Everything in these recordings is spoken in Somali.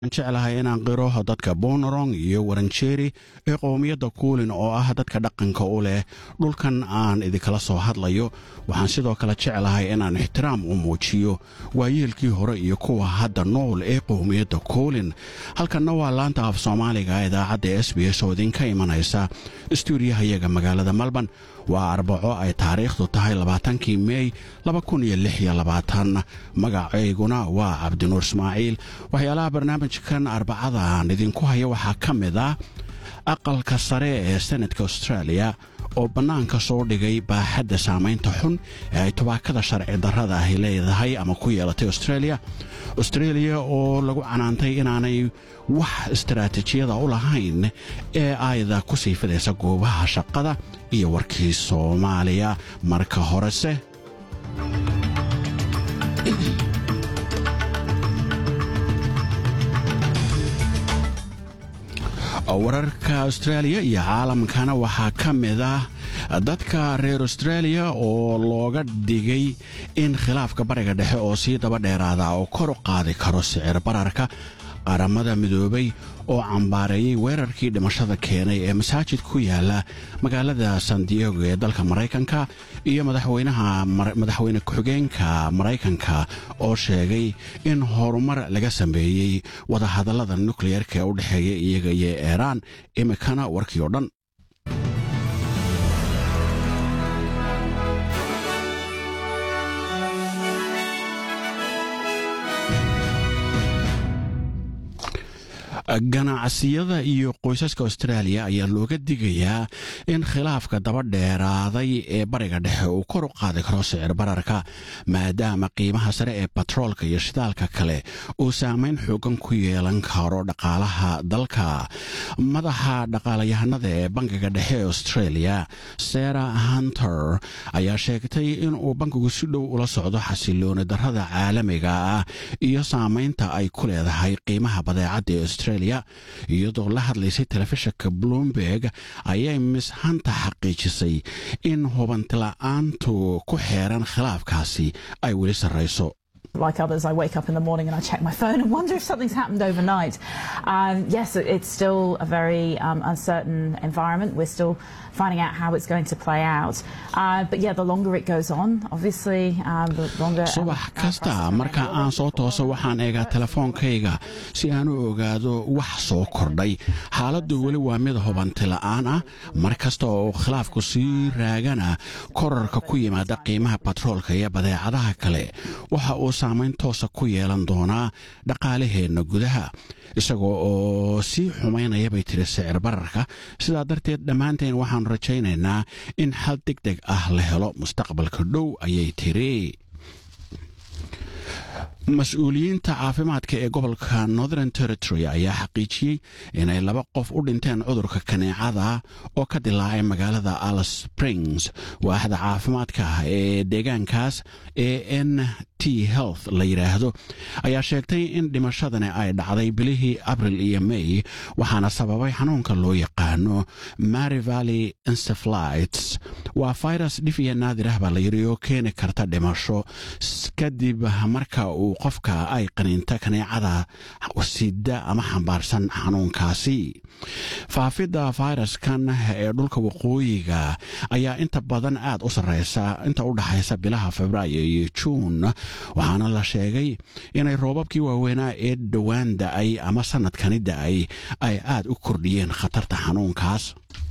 jeclahay inaan qiro dadka bonorong iyo waranjeeri ee qowmiyadda kuulin oo ah dadka dhaqanka u leh dhulkan aan idinkala soo hadlayo waxaan sidoo kale jeclahay inaan ixtiraam u muujiyo waayeelkii hore iyo kuwa hadda nool ee qowmiyadda kuulin halkanna waa laanta af soomaaliga idaacadda s b s oo idinka imanaysa stuudiyahayaga magaalada malban waa arbaco ay taariikhdu tahay labaatankii meey magacayguna waa cabdinuur ismaaciil waxyaalaha barnaamijkan arbacada aan idinku haya waxaa ka mid ah aqalka sare ee senadka australia oo bannaanka soo dhigay baaxadda saamaynta xun ee ay tubaakada sharci darrada ahi leedahay ama ku yeelatay australia australia oo lagu canaantay inaanay wax istaraatiijiyada u lahayn ee ayda ku sii fidaysa goobaha shaqada iyo warkii soomaaliya marka horese wararka austraaliya iyo caalamkana waxaa ka mid ah dadka reer australia oo looga dhigay in khilaafka bariga dhexe oo sii daba dheeraada oo kor u qaadi karo sicir bararka qaramada midoobay oo cambaareeyey weerarkii dhimashada keenay ee masaajid ku yaala magaalada san diego ee dalka maraykanka iyo madaxweyne ku-xigeenka maraykanka oo sheegay in horumar laga sameeyey wadahadallada nukliyeerka ee u dhexeeya iyaga iyo iiraan imikana warkii oo dhan ganacsiyada iyo qoysaska austraaliya ayaa looga digayaa in khilaafka daba dheeraaday ee bariga dhexe uu kor u qaadi karo sicir bararka maadaama qiimaha sare ee batroolka iyo shidaalka kale uu saamayn xoogan ku yeelan karo dhaqaalaha dalka madaxa dhaqaalayahanada ee bankiga dhexe ee australia sarah hunter ayaa sheegtay inuu bankigu si dhow ula socdo xasilooni darrada caalamiga ah iyo saamaynta ay ku leedahay qiimaha badeecadda ee australia iyadoo la hadlaysay telefishinka bloomberg ayay miss hanta xaqiijisay in hubantila'aantu ku xeeran khilaafkaasi ay weli sarrayso like others, I wake up in the morning and I check my phone and wonder if something's happened overnight. Um, yes, it's still a very um, uncertain environment. We're still finding out how it's going to play out. Uh, but yeah, the longer it goes on, obviously, um, the longer. subax kasta marka aan soo tooso waxaan eegaa telefoonkayga si aan u ogaado wax soo kordhay xaaladdu weli waa mid hubanti la'aan ah mar kasta oo khilaafku sii raagana korarka ku yimaada qiimaha batroolka iyo badeecadaha kale waxa uu saamayn toosa ku yeelan doonaa dhaqaalaheenna gudaha isagoo oo sii xumaynaya bay tiri sicir bararka sidaa darteed dhammaanteen waxaannu rajaynaynaa in xal deg deg ah la helo mustaqbalka dhow ayay tiri mas-uuliyiinta caafimaadka ee gobolka northern territory ayaa xaqiijiyey inay laba qof u dhinteen cudurka kaneecada oo ka dilaacay magaalada alice springs waaxda caafimaadka ee deegaankaas ee n t health la yidhaahdo ayaa sheegtay in dhimashadani ay dhacday bilihii abril iyo may waxaana sababay xanuunka loo yaqaano mary valley encephalites waa virus dhif iyo naadir ah baa la yidhi oo keeni karta dhimasho kadib marka uu qofka ay qaniinta kaneecada sida ama xambaarsan xanuunkaasi faafidda fayraskan ee dhulka waqooyiga ayaa inta badan aad u sarreysa inta u dhaxaysa bilaha febraayo iyo juun waxaana la sheegay inay roobabkii waaweynaa ee dhowaan da'ay ama sannadkani da'ay ay aad u kordhiyeen khatarta xanuunkaas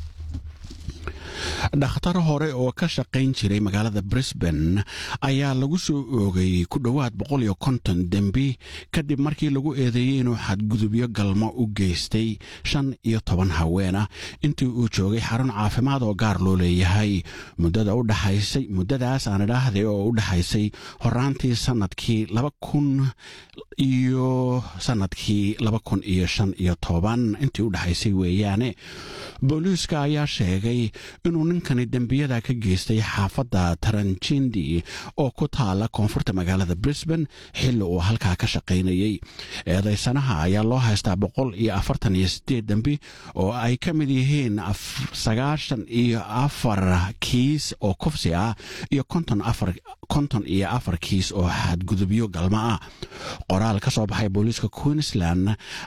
dhakhtar hore oo ka shaqayn jiray magaalada brisbane ayaa lagu soo oogay ku dhowaad boqol iyo konton dembi kadib markii lagu eedeeyey inuu xadgudubyo galmo u geystay shan iyo toban haweenah intii uu joogay xarun caafimaad oo gaar loo leeyahay muddada u dhaxaysay muddadaas aan idhaahday oo u dhaxaysay horaantii sannadkii laba kun iyo sannadkii laba kun iyo shan iyo toban intii u dhaxaysay weeyaane booliiska ayaa sheegay inuu ninkani dembiyada ka geystay xaafadda taranjindi oo ku taala koonfurta magaalada brisbane xilli uu halkaa ka shaqaynayey eedaysanaha ayaa loo haystaa boqol iyo afartan iyo sideed dembi oo ay ka mid yihiin sagaashan iyo afar kiis oo kufsi ah iyo konton iyo afar kiis oo xadgudubyo galmo ah qoraal ka soo baxay booliiska queensland